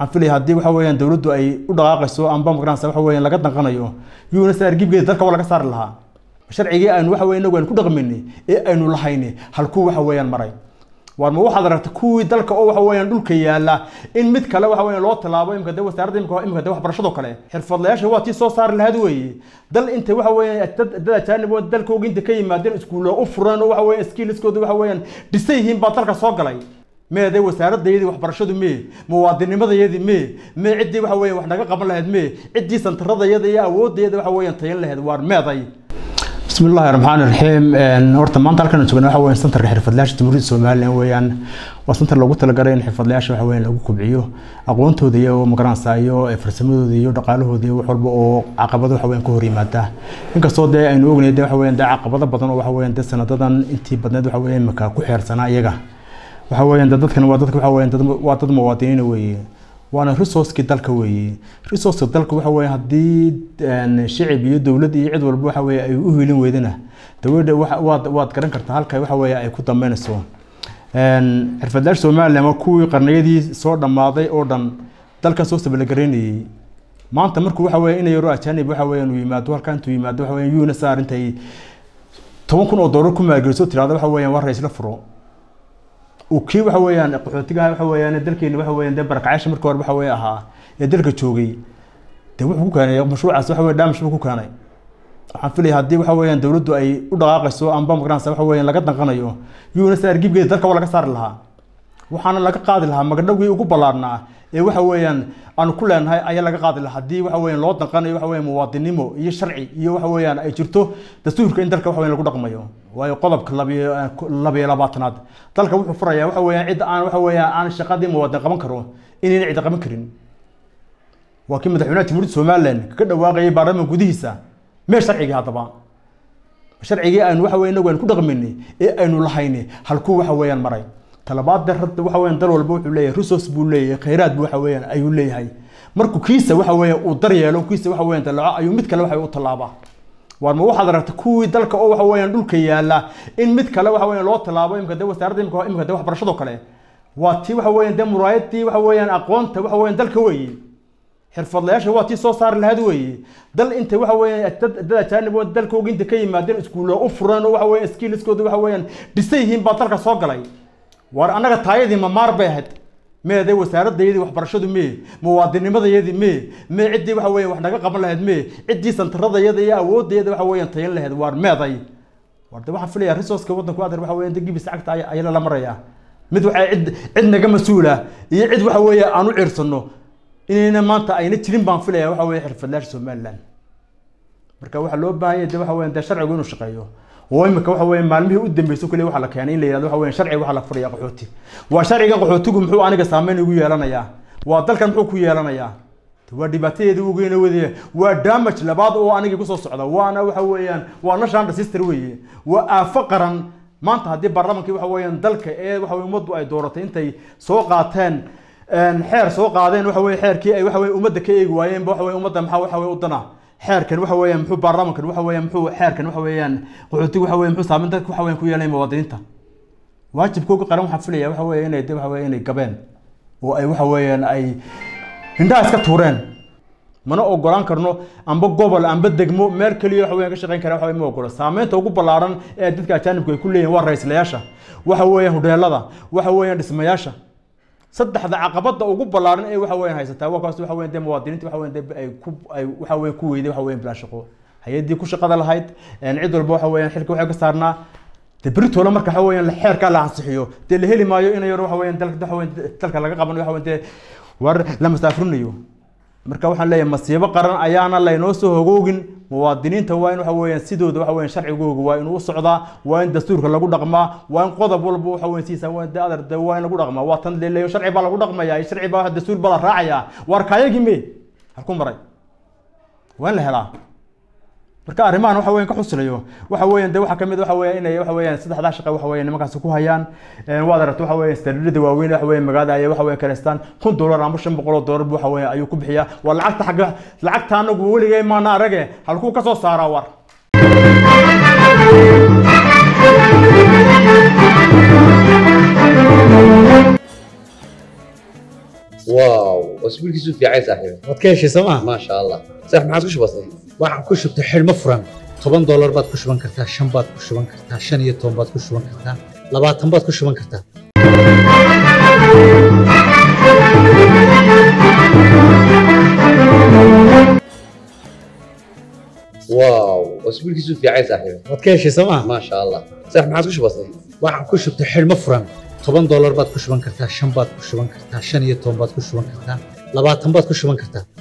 waxaan filaya haddii waxa weeyaan dowladdu ay u dhaqaaqayso amba magaranaysa waxa weeyaan laga danqanayo yuuna sa argibgeeda dalka waa laga saari lahaa sharcigii aynu waxa weeye inagu aynu ku dhaqmayni ee aynu lahayni halkuu waxa weeyaan maray waar ma waxaad aragtay kuwii dalka oo waxa weeyaan dhulka yaala in mid kale waxa weeyaan loo tallaabo imika de wasaaradda imika imika de waxbarashado kale xirfadlayaasha waa tii soo saari lahayd weeye dal inta waxa weeyaan dad dad ajaanib oo dalkooga inta ka yimaadeen iskuulo u furan oo waxa weeyaan skillskooda waxa weeyaan dhisay yihiin baa dalka soo galay meede wasaaradayadii waxbarashadu mee muwaadinimadayadii mee mee ciddii waxa weeyaan wax naga qaban lahayd mee ciddii santaradayada iyo awoodayada waxa weeyaan tayan lahayd waar meeday بسم الله الرحمن الرحيم horta maanta halkan joogna waxa weeyaan santarka xirfadlayaasha jamhuuriyadda Soomaaliland weeyaan waa santar lagu talagalay in xirfadlayaasha waxa weeyaan lagu kobciyo aqoontooda iyo magaranaysa iyo farsamadooda iyo dhaqaalahooda iyo wax walba oo caqabado waxa weeyaan ka hor yimaada inkastoo dee aynu ognahay dee waxa weeyaan dee caqabado badan oo waxa weeyaan dee sanadadan intii badneed waxa weeyaan imika ku xeersanaa iyaga waxa weeyaan dee dadkan waa dadka waxa weeyaan dad waa dad muwaadiniin weeye waana resourcekii dalka weeye resourceka dalka waxa weeye haddii shicib iyo dowlad iyo cid walba waxa weeye ay u hiilin weydana dawladda waad waad garan kartaa halka waxa weeye ay ku dambeynayso xirfadlayaasha somaliland waa kuwii qarniyadii soo dhammaaday oo dhan dalkan soo sabalagareynayey maanta markuu waxa weeye inay yaro ajaanib waxa weeyaan uu yimaado halka intuu yimaado waxa weeyaan yuuna saar intay toban kun oo doolar ku maalgeliso tirahdo waxa weeyaan waa raisla furo kii waxa weeyaan qaxootigaha waxa weeyaan dalkeena waxa weeyaan dee barakacayaasha markii hore waxa weeye ahaa ee dalka joogay dee wuxuu ku keenay mashruucaas waxa weeye damage buu ku keenay waxaan filaya haddii waxa weeyaan dowladdu ay u dhaqaaqayso amba magaranaysa waxa weeyaan laga danqanayo yuuna sa argibgeeda dalka waa laga saari lahaa waxaana laga qaadi lahaa magdhowgii ugu ballaarnaa ee waxa weeyaan aanu ku leenahay ayaa laga qaadi lahaa haddii waxa weeyaan loo danqanayo waxa weeyaan muwaadinimo iyo sharci iyo waxa weeyaan ay jirto dastuurka in dalka waxa weeyaan lagu dhaqmayo waayo qodobka labiyo labiyo labaatanaad dalka wuxuu furayaa waxa weeyaan cid aan waxa weeyaan aan shaqadii muwaadin qaban karo inayna cid qaban karin waa kii madaxweynaha jamhuuriyadda somaliland kaga dhawaaqayay baarlamaan gudihiisa mee sharcigii haddaba sharcigii aynu waxa weeye inagu aynu ku dhaqmaynay ee aynu lahayni halkuu waxa weeyaan maray talabaad darada waxa weeyaan dal walba wuxuu leeyahay resource buu leeyahay khayraad buu waxa weeyaan ayuu leeyahay markuu kiisa waxa weeyaan uu daryeelo kiisa waxa weeyaan dalaco ayuu mid kale waxa u tallaabaa waar ma waxaad aragtay kuwii dalka oo waxa weeyaan dhulka yaala in mid kale waxa weeyaan loo tallaabo imika de wasaaradda imika imika de waxbarashado kale waa tii waxa weeyaan de muraayadii waxa weeyaan aqoonta waxa weeyaan dalka weeye xirfadlayaasha waa tii soo saari lahayd weeye dal inta waxa weeyaan dad dad ajaanib oo dalkooga inta ka yimaadeen iskuulo u furan oo waxa weeyaan skillskooda waxa weeyaan dhisay yihiin baa dalka soo galay waar annaga taayadii mamaar bay ahayd meede wasaaradayadii waxbarashadu mee muwaadinimadayadii mee mee ciddii waxa weeyaan wax naga qaban lahayd mee ciddii santaradayada iyo awoodayada waxa weeyaan tayan lahayd waar meeday waar de waxaan filayaa resourceka waddanku adar waxa weeyaan degibis cagta ayaa la marayaa mid waxa cid cid naga mas-uula iyo cid waxa weeye aan u ciirsano inayna maanta ayna jirin baan filayaa waxa weeye xirfadlayaasha somaliland marka waxaa loo baahan yahay de waxa weeyaan dee sharcigu inuu shaqeeyo oo imika waxa weeye maalmihii u dambeysay kaliya waxaa la keenay in la yihahdo waxa weeye sharciga waxaa la furayaa qaxooti waa sharcigan qaxootigu muxuu aniga saameyn igu yeelanayaa waa dalkan muxuu ku yeelanayaa waa dhibaatadeedii ugeena wadaya waa damage labaad oo anigii kusoo socda waana waxa weeyaan waa national sister weeye waa aafo qaran maanta haddii baarlamankii waxa weeyaan dalka ee waxa weye ummaddu ay dooratay intay soo qaateen xeer soo qaadeen waxa weye xeerkii ay waxa weye ummadda ka eegi waayeen waxa weye ummadda maxaa waxa weye udana xeerkan waxa weeyaan muxuu baarlamankan waxa weeyaan muxuu xeerkan waxa weeyaan qaxootiga waxa weeyaan muxuu saameyn dadka waxa weeyaan ku yeelay muwaadiniinta waajibkooga qaran waxaan filaya waxa weeye inay waxa weeye inay gabeen oo ay waxa weeyaan ay indhaha iska tuureen mana ogolaan karno amba gobol amba degmo meel keliya waxa weeyaan ka shaqeyn kara waxa weeye ma ogolo saameynta ugu ballaaran ee dadka ajaanibku ay ku leeyihin waa ra-iislayaasha waxa weeyaan hudheelada waxa weeyaan dhismayaasha saddexda caqabada ugu ballaaran ee waxa weeyaan haysataa waa kaas waxa weeyaan dee muwaadiniinta waxa weeyaan dee ay ku ay waxa weeyaan ku weyday waxa weeyaan bilaa shaqo hay-addii ku shaqada lahayd cid walba waxa weeyaan xilka waxay ka saarnaa dee beritoole marka waxa weeyaan xeerkaa la ansixiyo dee la heli maayo in yar waxa weeyaan dalka waxa weeyaan dalka laga qaban waxa weeyaan dee war la masaafrinayo marka waxaan leeyahay masiibo qaran ayaana laynoo soo hogoogin muwaadiniinta waa in waxa weeyaan sidooda waxa weeyaan sharcigooga waa inuu u socdaa waa in dastuurka lagu dhaqmaa waa in qodob walba waxa weeyaan siisa waa in adar de waa in lagu dhaqmaa waa tan leeleeyo sharci baa lagu dhaqmayaa sharci baa dastuur baa la raacayaa waar kaayagii me halku maray waa in la helaa marka arrimahan waxa weeyaan ka xusilayo waxa weeyaan de waxa kamid waxa weeyaan inay waxa weeyaan saddexdaa shaqo waxa weeyaan nimankaasi ku hayaan waad aragtay waxa weeyaan standardada waaweyn waxa weeyaan magaalada ayay waxa weeyaan kaleystaan kun dollar ama shan boqol oo dollar waxa weeyaan ayuu ku bixiyaa waa lacagta xagga lacagta anagu weligay maana arage halkuu ka soo saaraa war واو واسبوع كيسو في عايز صاحبي waad ka heshay sooma ما شاء الله صح ما عاد وش بصير waxaan ku shubtay xidhmo furan toban doolar baad ku shuban kartaa shan baad ku shuban kartaa shan iyo toban baad ku shuban kartaa labaatan baad ku shuban kartaa واو واسبوع كيسو في عايز صاحبي waad ka heshay sooma ما شاء الله صح ما عاد وش بصير waxaan ku shubtay xidhmo furan toban doolar baad ku shuban kartaa shan baad ku shuban kartaa shan iyo toban baad ku shuban kartaa labaatan baad ku shuban kartaa